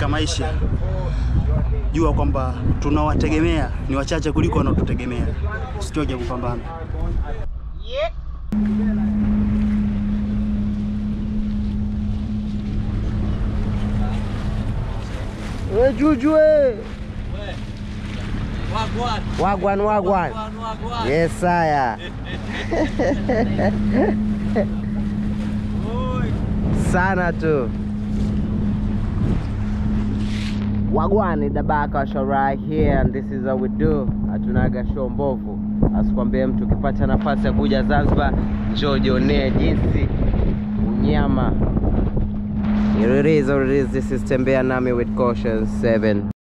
maisha, jua kwamba tunawategemea ni wachache kuliko wanaotutegemea. Usichoke kupambana. We Juju we. Wagwan wagwan. Yes saya. Sana tu. Wagwan the back of show right here and this is how we do. Hatunaga show mbovu. Asikwambie mtu ukipata nafasi ya kuja Zanzibar, njoo jionee jinsi unyama. Here it is, here it is. This is Tembea Nami with Caution 7.